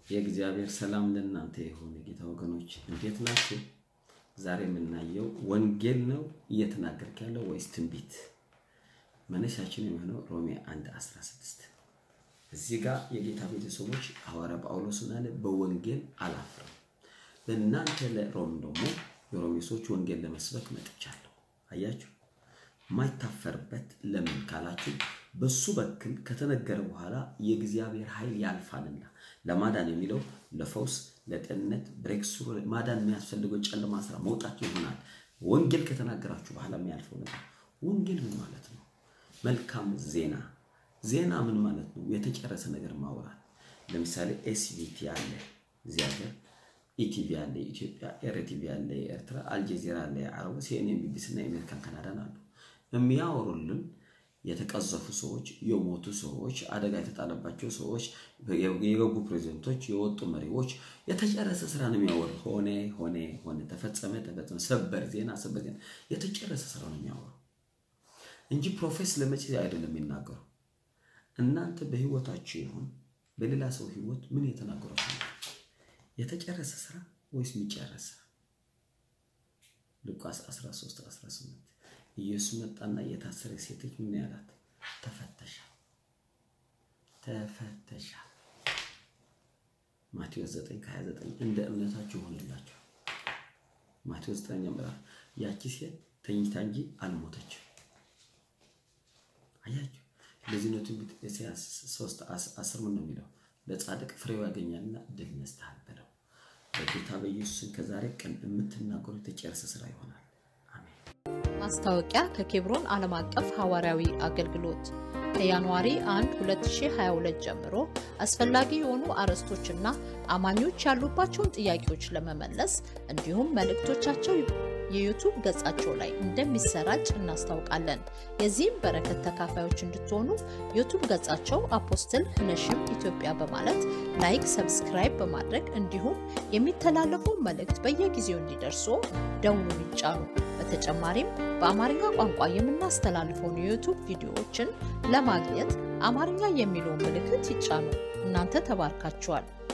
የእግዚአብሔር ሰላም ለእናንተ ይሁን። የጌታ ወገኖች እንዴት ናችሁ? ዛሬ የምናየው ወንጌል ነው እየተናገርክ ያለው ወይስ ትንቢት? መነሻችን የሚሆነው ሮሜ 1 16 እዚህ ጋር የጌታ ቤተሰቦች ሐዋርያ ጳውሎስ እንዳለ በወንጌል አላፍርም። ለእናንተ ለሮም ደግሞ የሮሜ ሰዎች ወንጌል ለመስበክ መጥቻለሁ። አያችሁ የማይታፈርበት ለምን ካላችሁ በሱ በኩል ከተነገረ በኋላ የእግዚአብሔር ኃይል ያልፋልና ለማዳን የሚለው ለፈውስ፣ ለጤንነት፣ ብሬክስሩ ማዳን የሚያስፈልገው ጨለማ ስራ መውጣት ይሆናል። ወንጌል ከተናገራችሁ በኋላ የሚያልፈው ነገር ወንጌል ምን ማለት ነው? መልካም ዜና ዜና ምን ማለት ነው? የተጨረሰ ነገር ማውራት። ለምሳሌ ኤስቢቲ አለ እዚህ ሀገር፣ ኢቲቪ አለ የኢትዮጵያ፣ ኤርቲቪ አለ የኤርትራ፣ አልጀዚራ አለ የአረቡ፣ ሲኤንኤን፣ ቢቢሲ እና የአሜሪካን ካናዳን አሉ የሚያወሩልን የተቀዘፉ ሰዎች፣ የሞቱ ሰዎች፣ አደጋ የተጣለባቸው ሰዎች፣ የገቡ ፕሬዚደንቶች፣ የወጡ መሪዎች የተጨረሰ ስራ ነው የሚያወሩ። ሆነ ሆነ ሆነ፣ ተፈጸመ ተፈጸመ፣ ሰበር ዜና ሰበር ዜና፣ የተጨረሰ ስራ ነው የሚያወሩ እንጂ ፕሮፌስ ለመቼ አይደለም የሚናገሩ። እናንተ በህይወታችሁ ይሁን በሌላ ሰው ህይወት ምን የተናገሯችሁ የተጨረሰ ስራ ወይስ የሚጨረስ ስራ? ሉቃስ 13 18 ኢየሱስ መጣና የታሰረ ሴቶች ምን ያላት? ተፈተሻል፣ ተፈተሻል። ማቴዎስ 9 ከ29 እንደ እምነታችሁ ይሆንላችሁ። ማቴዎስ 9 ምዕራፍ ያቺ ሴት ተኝታ እንጂ አልሞተችም። አያችሁ፣ ለዚህ ነው ትንቢት ኢሳይያስ 3 10 ምን ነው የሚለው? ለጻድቅ ፍሬው ያገኛልና ድል ነስተሃል በለው። በጌታ በኢየሱስን ከዛሬ ቀን የምትናገሩት የተጨረሰ ስራ ይሆናል። ማስታወቂያ ከኬብሮን ዓለም አቀፍ ሐዋርያዊ አገልግሎት ከጃንዋሪ 1 2022 ጀምሮ አስፈላጊ የሆኑ አርዕስቶችና አማኞች ያሉባቸውን ጥያቄዎች ለመመለስ እንዲሁም መልእክቶቻቸው የዩቱብ ገጻቸው ላይ እንደሚሰራጭ እናስታውቃለን። የዚህም በረከት ተካፋዮች እንድትሆኑ ዩቱብ ገጻቸው አፖስትል ህነሽም ኢትዮጵያ በማለት ላይክ፣ ሰብስክራይብ በማድረግ እንዲሁም የሚተላለፈው መልእክት በየጊዜው እንዲደርሱ ደውሉን ይጫኑ። በተጨማሪም በአማርኛ ቋንቋ የምናስተላልፈውን የዩቱብ ቪዲዮዎችን ለማግኘት አማርኛ የሚለውን ምልክት ይጫኑ። እናንተ ተባርካችኋል።